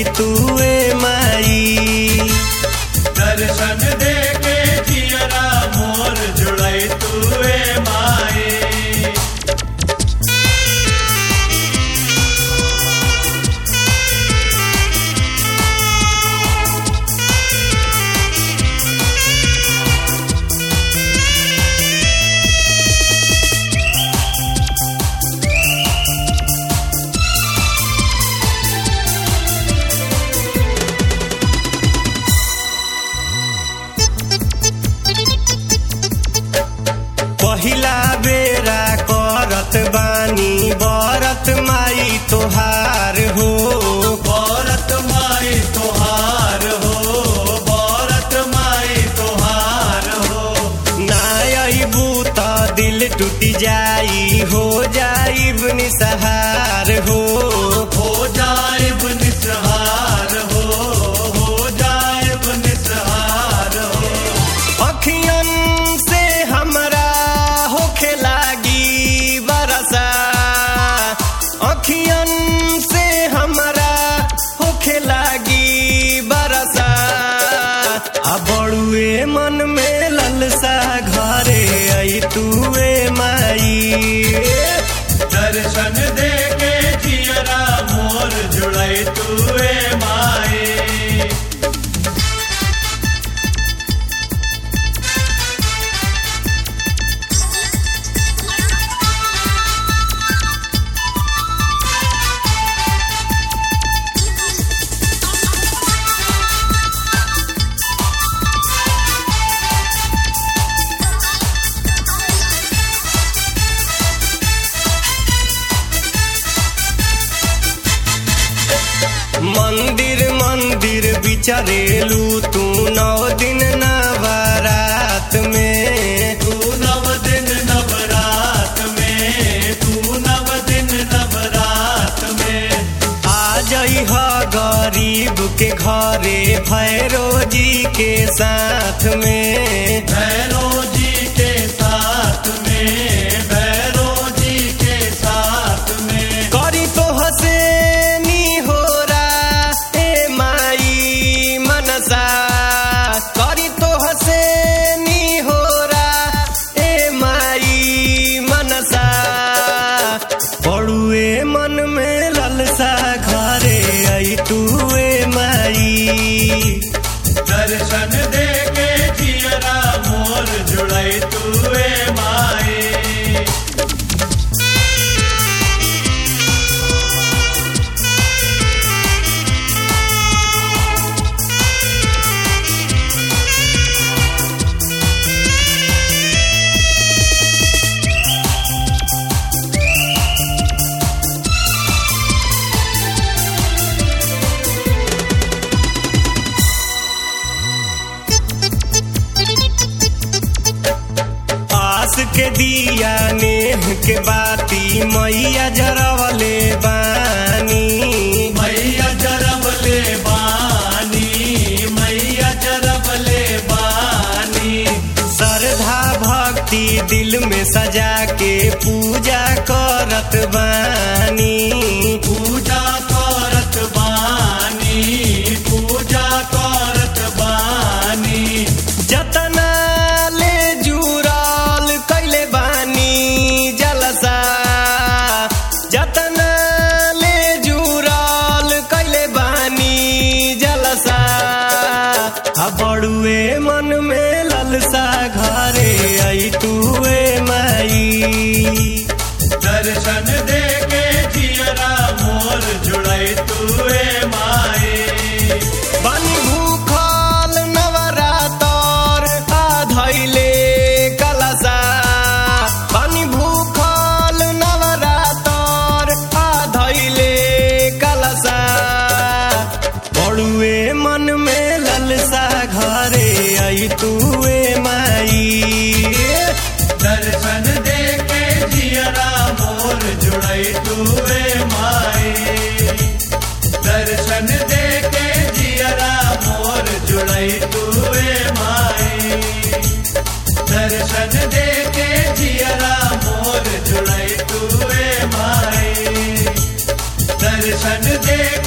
आई तुए माई दर्शन दे के जियरा मोर जुड़ई तुए माए पहिला बेरा करत बानी बरत माई तोहार हो भारत माई तोहार हो भारत माई तोहार हो ना अबू त दिल टूट जाई हो जाइब निसहार हो हो जाए निसहार हो हो जाए निसहार हो अखियन से हमरा होखे लागी बरसा अखियन से हमरा होखे लागी बरसा आ बड़ुए मन में ललसा घरे आई तुए माई दर्शन दे के जियरा मोर जुड़ई तुए माए मंदिर मंदिर बिचरेलू तू नौ दिन नवरात में तू नव दिन नवरात में तू नव दिन नवरात में आ जई ह गरीब के घरे भैरो जी के साथ में भैरो जी के साथ में भैरो जी के साथ में करी तो हसेनी हो ए माई मनसा करी तो हसेनी हो ए माई मनसा पड़ुए मन में ललसा घरे आई तुए माई दर्शन दे के जियरा मोर जुड़ई तुए माए आस के दिया नेह के बाती मैया जरवले बानी मैया जरब ले बानी मैया जरब ले बानी श्रद्धा भक्ति दिल में सजा के पूजा करत बानी पूजा करत बानी पूजा करत बानी जतना ले जुड़ल कैले बानी जलसा जतना ले जुड़ल कैले बानी जलसा आ बड़ुए मन में ललसा घरे आई तुए माई दर्शन दे के जियरा मोर जुड़ई तुए माए बानी भूखल नवरातर आ धैले कलसा बानी भूखल नवरातर आ धैले कलसा बड़ुए मन में ललसा घरे आई तुए माई दर्शन दे के जियरा मोर जुड़ई तुए माए दर्शन दे के जियरा मोर जुड़ई तुए माए दर्शन दे के जियरा मोर जुड़ई तुए माए दर्शन दे